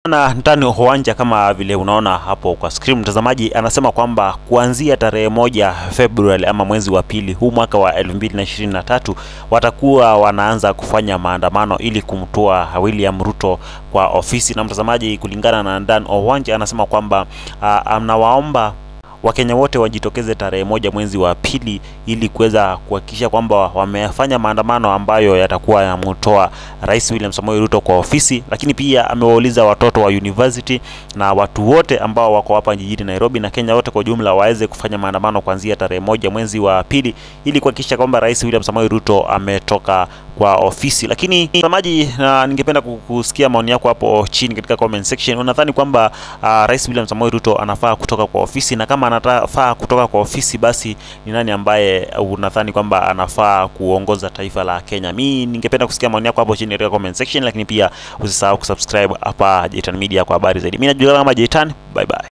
na ndani uwanja kama vile unaona hapo kwa screen, mtazamaji anasema kwamba kuanzia tarehe moja Februari ama mwezi wa pili huu mwaka wa 2023 watakuwa wanaanza kufanya maandamano ili kumtoa William Ruto kwa ofisi. Na mtazamaji, kulingana na Dan Owanja anasema kwamba uh, anawaomba Wakenya wote wajitokeze tarehe moja mwezi wa pili ili kuweza kuhakikisha kwamba wamefanya maandamano ambayo yatakuwa yanamtoa Rais William Samoei Ruto kwa ofisi. Lakini pia amewauliza watoto wa university na watu wote ambao wako hapa jijini Nairobi na Kenya wote kwa ujumla waweze kufanya maandamano kuanzia tarehe moja mwezi wa pili ili kuhakikisha kwamba Rais William Samoei Ruto ametoka kwa ofisi. Lakini mtazamaji, na ningependa kusikia maoni yako hapo chini katika comment section. Unadhani kwamba uh, Rais William Samoei Ruto anafaa kutoka kwa ofisi, na kama anafaa kutoka kwa ofisi, basi ni nani ambaye unadhani kwamba anafaa kuongoza taifa la Kenya? Mi ningependa kusikia maoni yako hapo chini katika comment section, lakini pia usisahau kusubscribe hapa Jaytan Media kwa habari zaidi. Mimi najulikana kama Jaytan, bye bye.